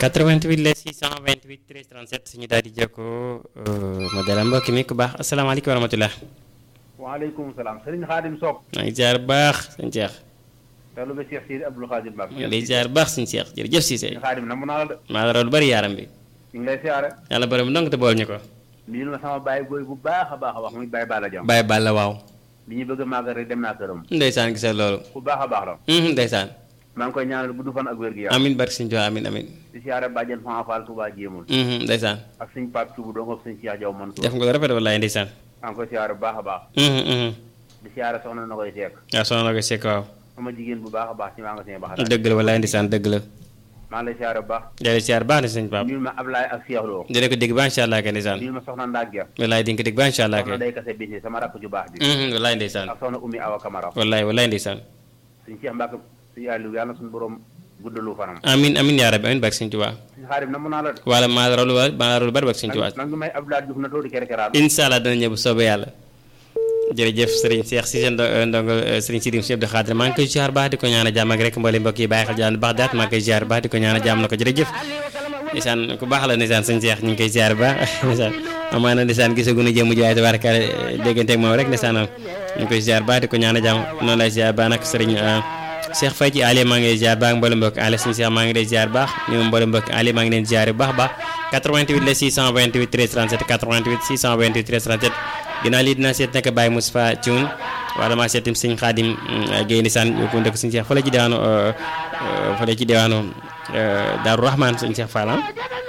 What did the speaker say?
88 la 628 13 37 suñu daal di jokkoo ma dalal mbokk mi ku baax asalaamaaleykum wa rahmatulah. waaleykum salaam Serigne Khadim Sock. maa ngi ziar bu baax sëñ Cheikh. talu ba Cheikh Sidi Abdoul Khadim Mbacke. maa ngi lay ziar bu baax sëñ Cheikh jërëjëf Cissé. Serigne Khadim na mu naa la de. maa la raw lu bari yaaram bi. ñu ngi lay siyaare. yàlla borom ndong te bool ñu ko. lii ma sama baay booy bu baax a baax a wax muy baay Balla Jam. Baye Balla waaw. bi ñu bëgg a màggal rek dem naa këram. ndeysaan gisal loolu. ku baax a baax la. ndeysaan. maa ngi koy ñaanal gudd fan ak wér gi yaram. amin barke sëñ Tuubaa amin amin. di siyaare bàjjen Fama Fall Touba jéemul. ndeysaan. ak suñ Pape Touba dong ak suñ Cheikh Diaw Mansour. def nga ko rafet wallaay ndeysaan. maa ngi koy siyaare bu baax a baax. di siyaare soxna na koy seek. waaw soxna na ko sekk waaw. sama jigéen bu baax a baax ci maa nga seen baax. dëgg la wallaay ndeysaan dëgg la. maa ngi lay siyaare bu baax. jërëjëf ziar baax na sëñ Pape. nuyul ma Ablaye ak Cheikh Lo. dina ko dégg ba incha allah kay ndeysaan. nuyul ma soxna Ndak Dia. wallaay di nga ko dégg ba incha allah soxna kay. day kase bisi sama rakk ju baax bi. wallaay ndeysaan. ak soxna Oumy Awa Camara. wallaay wallaay ndeysaan. suñ Cheikh Mbacke suñu Aliou yàlla suñu borom guddalu fanam. amin amin yaa rabbi amin barke sëñ Tuubaa. suñu xaarim na mun naa la de. wala maa la raw lu bari maa la raw lu bari barke sëñ Tuubaa. nag ñu may Abdoulaye Diouf na toodi kere keraat. incha allah dana ñëw bu soobee yàlla. jërëjëf Serigne Cheikh Cissé ndo ndongo Serigne Sidim Cheikh Abdou Khadre maa ngi koy ziar baax di ko ñaan a jàmm ak rek mboolem mbokk yi bàyyi xel jaan baax daat maa ngi koy ziar baax di ko ñaan a jàmm na ko jërëjëf ndeysaan ku baax la ndeysaan sëñ Cheikh ñu ngi koy ziar baax ndeysaan amaana ndeysaan gisaguñu jëmm ji waaye tabaaraka déggante ak moom rek ndeysaan ñu ngi koy ziar baax di ko ñaan a jàmm noonu lay ziar baax nag Serigne Cheikh Faye ci Ali maa ngi lay ziar baax mboolem mbokk Ali sëñ Cheikh maa ngi lay ziar baax ñu mboolem mbokk Ali maa ngi leen ziar bu baax baax 88 la 628 13 37 88 628 13 37 ginnaaw lii dinaa seet nag Baye Moustapha Thioune wala maa seetim sëñ Xaadim Guèye Nisaan yokku ndëkk sëñ Cheikh fële ci diwaanu fële ci diwaanu Daaru Rahman sëñ Cheikh Fall